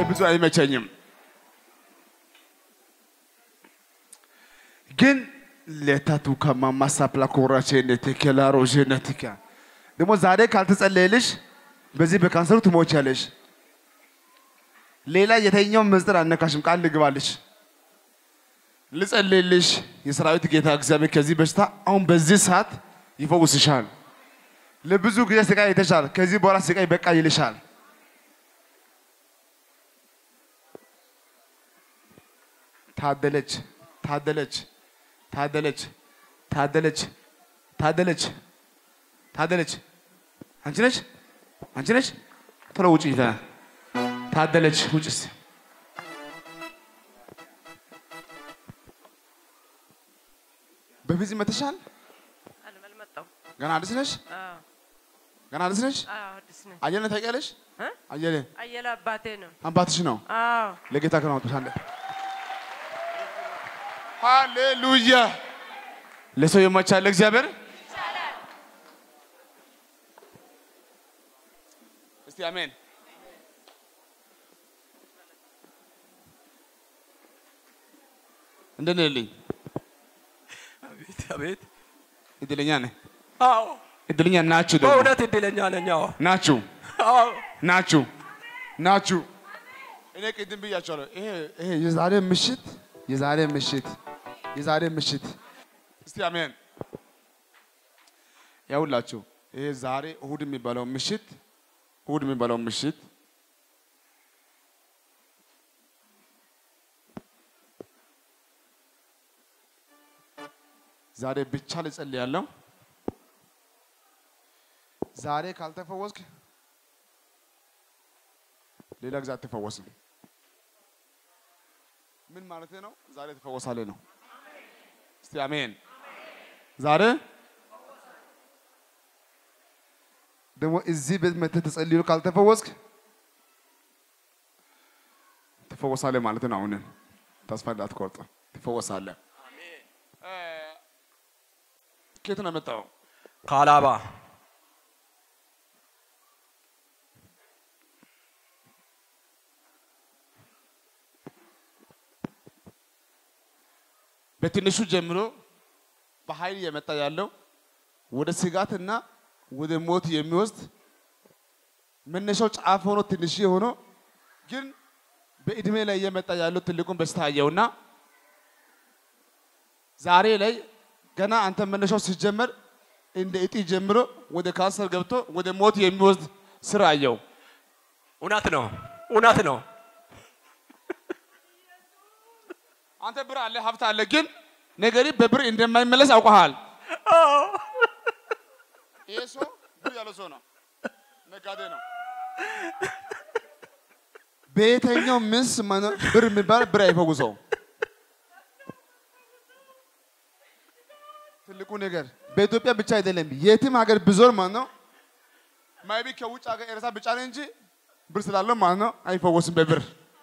ብዙ አይመቸኝም፣ ግን ሌታቱ ከማማሳፕላ ኮራቼነት ኬላሮ ጀነቲካ ደግሞ ዛሬ ካልተጸለየልሽ በዚህ በካንሰሩ ትሞቻለሽ። ሌላ የተኛው ምስጢር አነካሽም። ቃል ልግባልሽ፣ ልጸልይልሽ። የሰራዊት ጌታ እግዚአብሔር ከዚህ በሽታ አሁን በዚህ ሰዓት ይፈውስሻል። ለብዙ ጊዜ ስቃይ አይተሻል። ከዚህ በኋላ ስቃይ በቃ ይልሻል። ታደለች ታደለች ታደለች ታደለች ታደለች ታደለች አንቺ ነሽ አንቺ ነሽ ቶሎ ውጪ ይታ ታደለች ውጭ እስኪ በፊት መተሻል አልመጣው ገና አዲስ ነሽ ገና አዲስ ነሽ አዲስ ነኝ። አየለ ታውቂያለሽ እ? አየለ አየለ አባቴ ነው። አባትሽ ነው አዎ ለጌታ ከነ አውጥሻለ ሃሌሉያ ለሰው የማይቻል እግዚአብሔር እስቲ አሜን እንደት ነህ ልኝ አቤት አቤት። እድለኛ ነህ አዎ እድለኛ ናችሁ ደግሞ በእውነት እድለኛ ነኝ። አዎ ናችሁ አዎ ናችሁ ናችሁ። እኔ ቅድም ብያቸዋለሁ። ይሄ ይሄ የዛሬ ምሽት የዛሬ ምሽት የዛሬ ምሽት እስቲ አሜን ያውላችሁ። ይሄ ዛሬ እሁድ የሚባለው ምሽት እሁድ የሚባለው ምሽት ዛሬ ብቻ ልጸልያለሁ። ዛሬ ካልተፈወስክ ሌላ ጊዜ አትፈወስም። ምን ማለት ነው? ዛሬ ትፈወሳለህ ነው። እስቲ አሜን። ዛሬ ደግሞ እዚህ ቤት መተህ ተጸልዮ ካልተፈወስክ ትፈወሳለህ ማለት ነው። አሁን ተስፋ እንዳትቆርጥ ትፈወሳለህ። እ፣ ከየት ነው የመጣው? ከአላባ በትንሹ ጀምሮ በኃይል እየመጣ ያለው ወደ ስጋትና ወደ ሞት የሚወስድ መነሻው ጫፍ ሆኖ ትንሽ ሆኖ ግን በእድሜ ላይ እየመጣ ያለው ትልቁን በሽታ አየውና ዛሬ ላይ ገና አንተ መነሻው ሲጀመር እንደ እጢ ጀምሮ ወደ ካንሰር ገብቶ ወደ ሞት የሚወስድ ስራ አየው። እውነት ነው እውነት ነው። አንተ ብር አለ ሀብት አለ፣ ግን ነገሪ በብር እንደማይመለስ አውቀሃል። ይሄ ሰው ብር ያለው ሰው ነው፣ ነጋዴ ነው። በየትኛው ምስ መኖ- ብር የሚባል ብር አይፈውሰው። ትልቁ ነገር በኢትዮጵያ ብቻ አይደለም፣ የትም ሀገር ብዞር ማለት ነው ማይቢ ከውጭ ሀገር ኤርትራ ብቻ ነው እንጂ ብር ስላለው ማለት ነው አይፈወስም በብር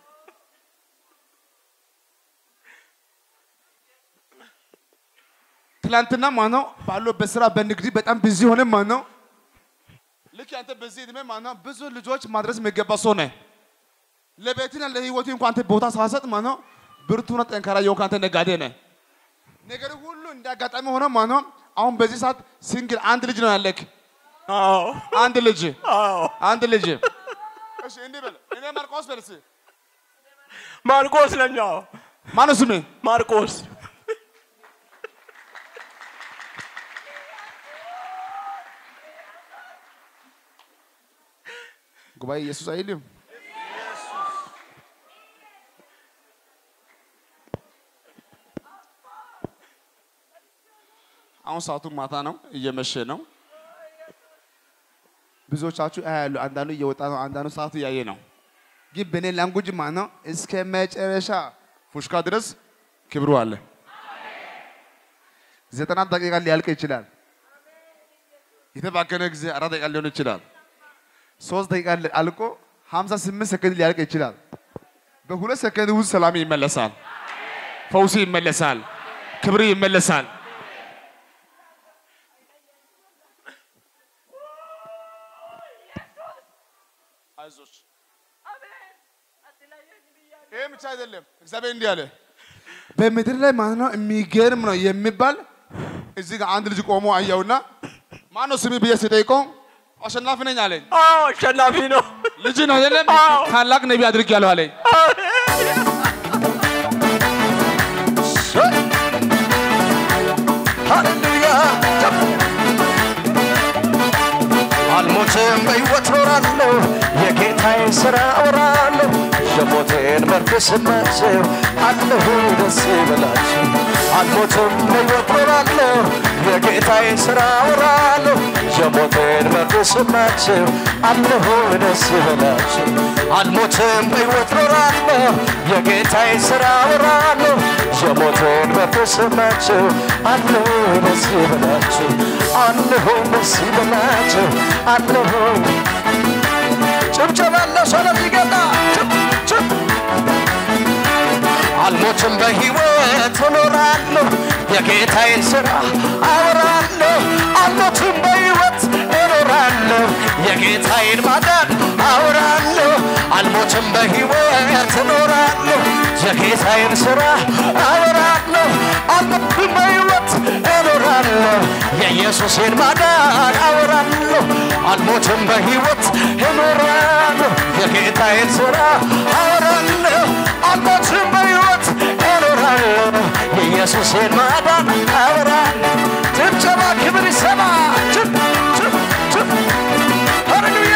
ትላንትና ማለት ነው ባለው በስራ በንግድ በጣም ብዙ ሆነ ማለት ነው። ልክ አንተ በዚህ እድሜ ማለት ነው ብዙ ልጆች ማድረስ የሚገባ ሰው ነህ። ለቤትና ለህይወት እንኳን አንተ ቦታ ሳሰጥ ማለት ነው ብርቱና ጠንካራ የሆንክ አንተ ነጋዴ ነህ። ነገር ሁሉ እንዳጋጣሚ ሆነ ማለት ነው። አሁን በዚህ ሰዓት ሲንግል አንድ ልጅ ነው ያለክ። አዎ አንድ ልጅ አዎ አንድ ልጅ። እሺ እንዲህ በል እኔ ማርቆስ በል እስኪ ማርቆስ ነኝ። አዎ ማነው ስምህ? ማርቆስ ጉባኤ ኢየሱስ አይልም። አሁን ሰዓቱ ማታ ነው፣ እየመሸ ነው። ብዙዎቻችሁ ያያሉ። አንዳንዱ እየወጣ ነው፣ አንዳንዱ ሰዓቱ እያየ ነው። ግን በእኔ ላንጉጅ ማለት ነው እስከ መጨረሻ ፉሽካ ድረስ ክብሩ አለ። ዘጠና ደቂቃ ሊያልቅ ይችላል። የተባከነ ጊዜ አራት ደቂቃ ሊሆን ይችላል። ሶስት ደቂቃ አልቆ 58 ሰከንድ ሊያልቅ ይችላል። በሁለት ሰከንድ ውስጥ ሰላም ይመለሳል፣ ፈውስ ይመለሳል፣ ክብር ይመለሳል። አይዞሽ ይህም ብቻ አይደለም። እግዚአብሔር እንዲህ አለ፣ በምድር ላይ ማለት ነው የሚገርም ነው የሚባል እዚህ ጋር አንድ ልጅ ቆሞ አየውና ማነው ስሚ ብዬ ስጠይቀው አሸናፊ ነኝ አለኝ። አዎ አሸናፊ ነው። ልጅ ነው አይደለም? አዎ። ታላቅ ነቢይ አድርጌያለሁ አለኝ። ሃሌሉያ አልሞትም በሕይወት ኖራለሁ የጌታዬ ሥራ አወራለሁ የሞቴን መርዶ ስማቸው አለሁ ደስ ይበላችሁ አልሞትም በሕይወት ኖራለሁ የጌታዬ ሥራ አወራለሁ የሞቴን መርዶ ስማቸው አለሁ ደስ ይበላችሁ አልሞትም በሕይወት ኖራለሁ የጌታዬ ሥራ አወራለሁ የሞቴን መርዶ ስማቸው አለሁ ደስ ይበላችሁ አለሁ ደስ ይበላችሁ አለሁ ጭብጨባ ያለው ሰው ለዚህ ጌታ ጭብ ጭብ አልሞትም በሕይወት እኖራለሁ የጌታዬን ሥራ አወራለሁ አልሞትም በሕይወት እኖራለሁ የጌታዬን ማዳን አወራለሁ አልሞትም በሕይወት እኖራለሁ የጌታዬን ሥራ አወራለሁ አልሞትም በሕይወት እኖራለሁ የኢየሱሴን ማዳን አወራለሁ አልሞትም በሕይወት እኖራለሁ የጌታዬን ሥራ አወራለሁ አልሞትም በሕይወት እኖራለሁ የኢየሱሴን ማዳን አወራለሁ ጭብጨባ ክብር ይሰማ ጭብ ጭብ ጭብ ሃሌሉያ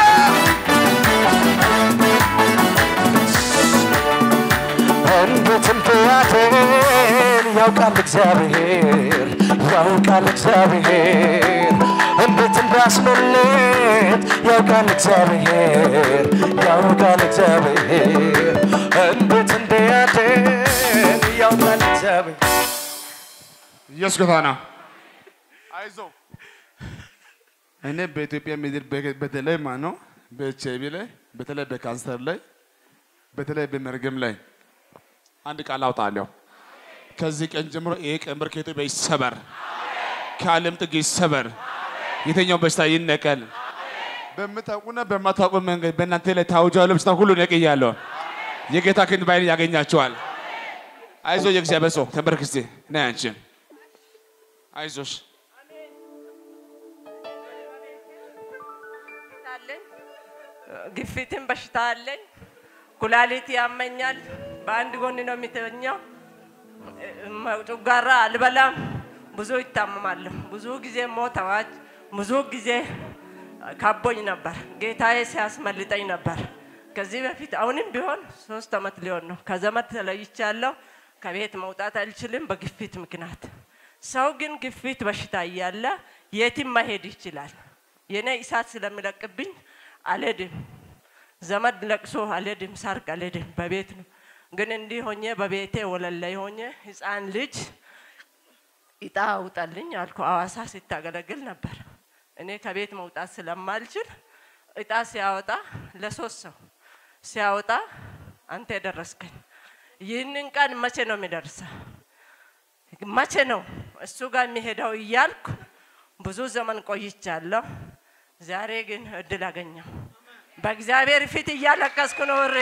እንዴት እንድያድን ያውቃል እግዚአብሔር ያውቃል እግዚአብሔር እንዴት እንዳስመልጥ ያውቃል እግዚአብሔር ያውቃል እግዚአብሔር እንዴት እንድያድን ያውቃል እግዚአብሔር ኢየሱስ ጌታ ነው። አይዞህ እኔ በኢትዮጵያ ምድር በ- በተለይ ማለት ነው በኤች አይ ቪ ላይ በተለይ በካንሰር ላይ በተለይ በመርገም ላይ አንድ ቃል አውጣለሁ። ከዚህ ቀን ጀምሮ ይሄ ቀንበር ከኢትዮጵያ ይሰበር፣ ከዓለም ጥግ ይሰበር፣ የተኛው በሽታ ይነቀል። በምታውቁና በማታውቁ መንገድ በእናንተ ላይ ታውጃለሁ በሽታ ሁሉ ነቅያለሁ። የጌታ ክንድ ባይን ያገኛቸዋል። አይዞ የእግዚአብሔር ሰው ተንበርክ እስቲ ነይ አንቺ አይዞሽ አለኝ ግፊትን በሽታ አለኝ። ኩላሊት ያመኛል። በአንድ ጎን ነው የሚተኛው። ጨጓራ አልበላም። ብዙ ይታመማለሁ። ብዙ ጊዜ ሞት አዋጅ ብዙ ጊዜ ካቦኝ ነበር። ጌታዬ ሲያስመልጠኝ ነበር። ከዚህ በፊት አሁንም ቢሆን ሶስት ዓመት ሊሆን ነው ከዘመድ ተለይቻለሁ። ከቤት መውጣት አልችልም በግፊት ምክንያት። ሰው ግን ግፊት በሽታ እያለ የትም መሄድ ይችላል። የኔ እሳት ስለሚለቅብኝ አልሄድም። ዘመድ ለቅሶ አልሄድም፣ ሰርግ አልሄድም፣ በቤት ነው። ግን እንዲህ ሆኜ በቤቴ ወለል ላይ ሆኜ ህፃን ልጅ እጣ አውጣልኝ አልኩ። አዋሳ ሲታገለግል ነበር። እኔ ከቤት መውጣት ስለማልችል እጣ ሲያወጣ ለሶስት ሰው ሲያወጣ አንተ የደረስከኝ ይህንን ቀን መቼ ነው የሚደርሰው? መቼ ነው እሱ ጋር የሚሄደው እያልኩ ብዙ ዘመን ቆይቻለሁ። ዛሬ ግን እድል አገኘው። በእግዚአብሔር ፊት እያለቀስኩ ነው። እሬ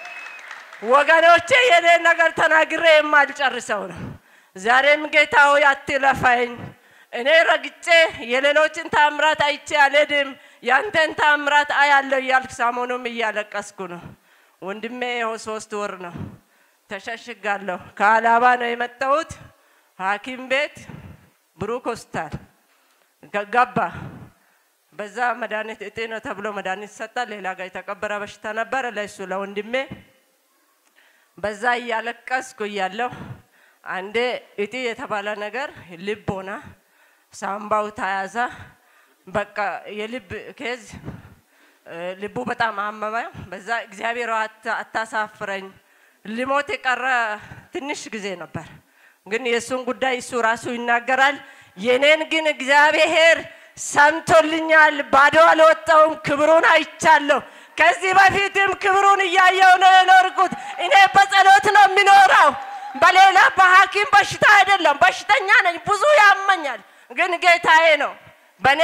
ወገኖቼ የኔ ነገር ተናግሬ የማልጨርሰው ነው። ዛሬም ጌታ ሆይ አትለፋኝ። እኔ ረግጬ የሌሎችን ታምራት አይቼ አልሄድም፣ ያንተን ታምራት አያለሁ እያልኩ ሰሞኑም እያለቀስኩ ነው። ወንድሜ ይኸው ሶስት ወር ነው ተሸሽጋለሁ። ከአላባ ነው የመጣሁት። ሐኪም ቤት ብሩክ ሆስፒታል ገ- ገባ። በዛ መድኃኒት እጤ ነው ተብሎ መድኃኒት ሰጣ። ሌላ ጋር የተቀበረ በሽታ ነበረ ለእሱ ለወንድሜ። በዛ እያለቀስኩ እያለሁ አንዴ እጢ የተባለ ነገር ልብ ሆና ሳምባው ተያዘ። በቃ የልብ ኬዝ እ፣ ልቡ በጣም አመመ። በዛ እግዚአብሔር ሆይ አታ- አታሳፍረኝ። ሊሞት የቀረ ትንሽ ጊዜ ነበር፣ ግን የእሱን ጉዳይ እሱ ራሱ ይናገራል። የኔን ግን እግዚአብሔር ሰምቶልኛል። ባዶ አልወጣውም፣ ክብሩን አይቻለሁ። ከዚህ በፊትም ክብሩን እያየው ነው የኖርኩት። እኔ በጸሎት ነው የሚኖረው፣ በሌላ በሐኪም በሽታ አይደለም። በሽተኛ ነኝ፣ ብዙ ያመኛል፣ ግን ጌታዬ ነው። በእኔ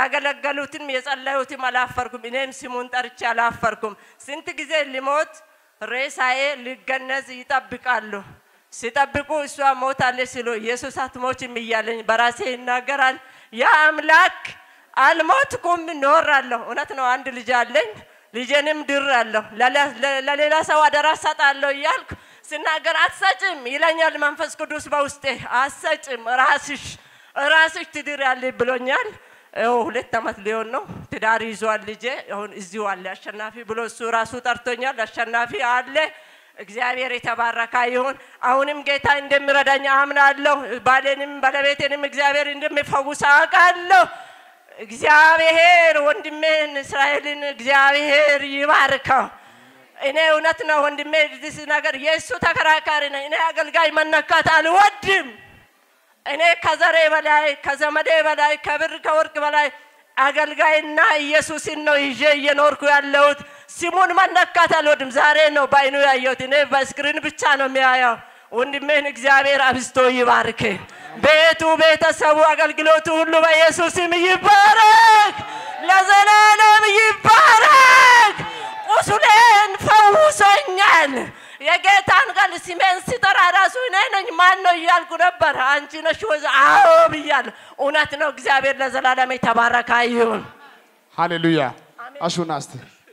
ያገለገሉትም የጸለዩትም አላፈርኩም። እኔም ስሙን ጠርቼ አላፈርኩም። ስንት ጊዜ ሊሞት ሬሳዬ ሊገነዝ ይጠብቃሉ። ሲጠብቁ እሷ ሞታለች ሲሉ ኢየሱስ አትሞችም እያለኝ በራሴ ይናገራል። ያ አምላክ አልሞትኩም እኖራለሁ። እውነት ነው። አንድ ልጅ አለኝ። ልጄንም ድራለሁ። ለሌላ ሰው አደራ ሰጣለሁ እያልኩ ስናገር አትሰጭም ይለኛል መንፈስ ቅዱስ በውስጤ። አትሰጭም ራስሽ ራስሽ ትድር ያለ ብሎኛል። ይኸው ሁለት ዓመት ሊሆን ነው። ትዳር ይዟል ልጄ። አሁን እዚሁ አለ አሸናፊ ብሎ እሱ ራሱ ጠርቶኛል። አሸናፊ አለ። እግዚአብሔር የተባረከ ይሁን። አሁንም ጌታ እንደሚረዳኝ አምናለሁ። ባሌንም ባለቤቴንም እግዚአብሔር እንደሚፈውስ አውቃለሁ። እግዚአብሔር ወንድሜን እስራኤልን እግዚአብሔር ይባርከው። እኔ እውነት ነው ወንድሜ ዚህ ነገር የእሱ ተከራካሪ ነኝ። እኔ አገልጋይ መነካት አልወድም። እኔ ከዘሬ በላይ ከዘመዴ በላይ ከብር ከወርቅ በላይ አገልጋይና ኢየሱስን ነው ይዤ እየኖርኩ ያለሁት። ስሙን መነካት አልወድም። ዛሬ ነው በአይኑ ያየሁት። እኔ በስክሪን ብቻ ነው የሚያየው። ወንድሜን እግዚአብሔር አብዝቶ ይባርክ። ቤቱ፣ ቤተሰቡ፣ አገልግሎቱ ሁሉ በኢየሱስም ይባረክ፣ ለዘላለም ይባረክ። ቁስሌን ፈውሶኛል። የጌታን ቃል ስሜን ሲጠራ ራሱ እኔ ነኝ ማን ነው እያልኩ ነበር። አንቺ ነሽ ወዝ አዎ ብያለሁ። እውነት ነው። እግዚአብሔር ለዘላለም የተባረከ ይሁን። ሃሌሉያ። አሹና እስቲ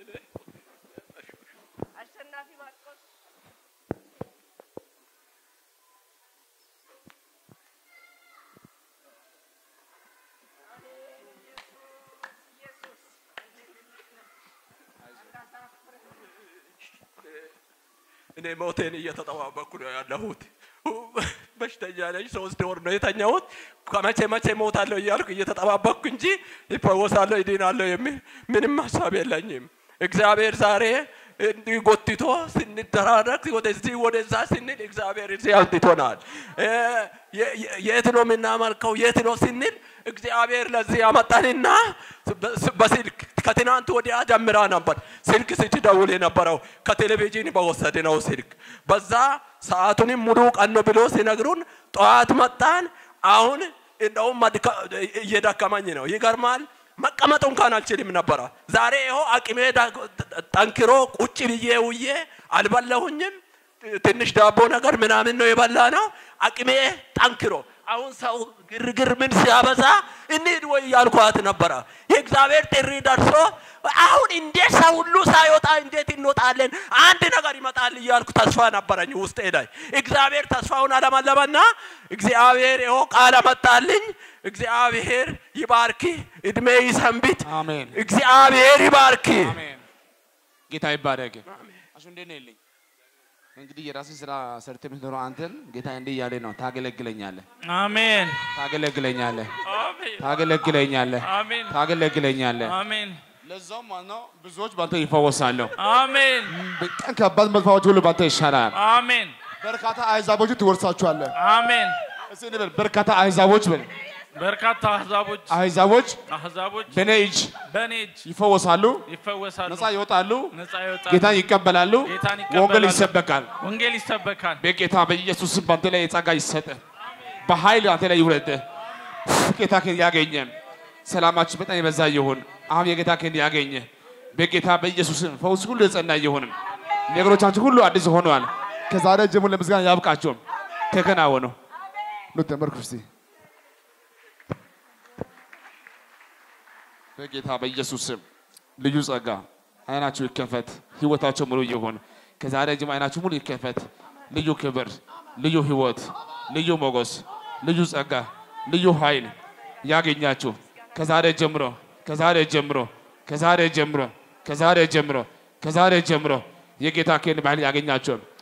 አሸናፊ ማርቆስ እኔ ሞቴን እየተጠባበኩ ነው ያለሁት። በሽተኛ ነኝ። ሶስት ወር ነው የተኛሁት። ከመቼ መቼ ሞታለሁ እያልኩ እየተጠባበቅኩ እንጂ ይፈወሳለሁ፣ ይድናለሁ የሚል ምንም ሀሳብ የለኝም። እግዚአብሔር ዛሬ እንዲህ ጎትቶ ስንደራረግ ወደዚህ ወደዛ ስንል እግዚአብሔር እዚህ አምጥቶናል። እ የ- የ- የት ነው የምናመልከው? የት ነው ስንል እግዚአብሔር ለዚህ ያመጣንና በስልክ ከትናንት ወዲያ ጀምራ ነበር ስልክ ስትደውል የነበረው ከቴሌቪዥን በወሰድነው ስልክ በዛ ሰዓቱንም ሙሉ ቀን ነው ብሎ ሲነግሩን ጠዋት መጣን። አሁን እንደውም መድከ- እየደከመኝ ነው። ይገርማል። መቀመጥ እንኳን አልችልም ነበረ። ዛሬ ይኸው አቅሜ ዳ- ጠንክሮ ቁጭ ብዬ ውዬ አልበላሁኝም። ትንሽ ዳቦ ነገር ምናምን ነው የበላ ነው። አቅሜ ጠንክሮ አሁን ሰው ግርግር ምን ሲያበዛ እንሂድ ወይ ያልኳት ነበረ። የእግዚአብሔር ጥሪ ደርሶ አሁን እንዴት ሰው ሁሉ ሳይወጣ እንዴት እንወጣለን? አንድ ነገር ይመጣል እያልኩ ተስፋ ነበረኝ ውስጤ ላይ። እግዚአብሔር ተስፋውን አለመለመና እግዚአብሔር ይኸው ቃል አመጣልኝ። እግዚአብሔር ይባርክ፣ እድሜ ይሰንብት። አሜን። እግዚአብሔር ይባርክ። አሜን። ጌታ ይባረክ። አሹ እንዴት ነው የለኝ እንግዲህ የራስን ስራ ሰርተ የምትኖረው አንተን ጌታ እንዲህ እያለ ነው ታገለግለኛለህ፣ አሜን ታገለግለኛለህ፣ አሜን ታገለግለኛለህ፣ አሜን ታገለግለኛለህ። አሜን ለዛውም ማለት ነው ብዙዎች ባንተ ይፈወሳሉ። አሜን በጣም ከባድ መጥፋዎች ሁሉ ባንተ ይሻላል። አሜን በርካታ አሕዛቦች ትወርሳቸዋለህ። አሜን እስኪ እንበል በርካታ አሕዛቦች በል በርካታ አህዛቦች አሕዛቦች አህዛቦች በእኔ እጅ በእኔ እጅ ይፈወሳሉ፣ ይፈወሳሉ ነፃ ይወጣሉ፣ ነፃ ይወጣሉ ጌታን ይቀበላሉ፣ ጌታን ወንጌል ይቀበላሉ። ይሰበካል። ወንጌል ይሰበካል በጌታ በኢየሱስ ስም በአንተ ላይ የጸጋ ይሰጥ፣ በኃይል አንተ ላይ ይውረድ። ጌታ ከን ያገኘ ሰላማችን በጣም የበዛ ይሁን። አሁን የጌታ ከን ያገኘ በጌታ በኢየሱስ ስም ፈውስ ሁሉ የጸና ይሁን። ነገሮቻችን ሁሉ አዲስ ሆነዋል። ከዛሬ ጀምሮ ለምስጋና ያብቃቸው። ተከናወኑ። ኑ ተመርኩ እስቲ በጌታ በኢየሱስ ስም ልዩ ጸጋ አይናችሁ ይከፈት፣ ህይወታቸው ሙሉ ይሁን። ከዛሬ ጀምሮ አይናችሁ ሙሉ ይከፈት። ልዩ ክብር፣ ልዩ ህይወት፣ ልዩ ሞገስ፣ ልዩ ጸጋ፣ ልዩ ኃይል ያገኛችሁ ከዛሬ ጀምሮ ከዛሬ ጀምሮ ከዛሬ ጀምሮ ከዛሬ ጀምሮ ከዛሬ ጀምሮ የጌታ ክን ባህል ያገኛቸው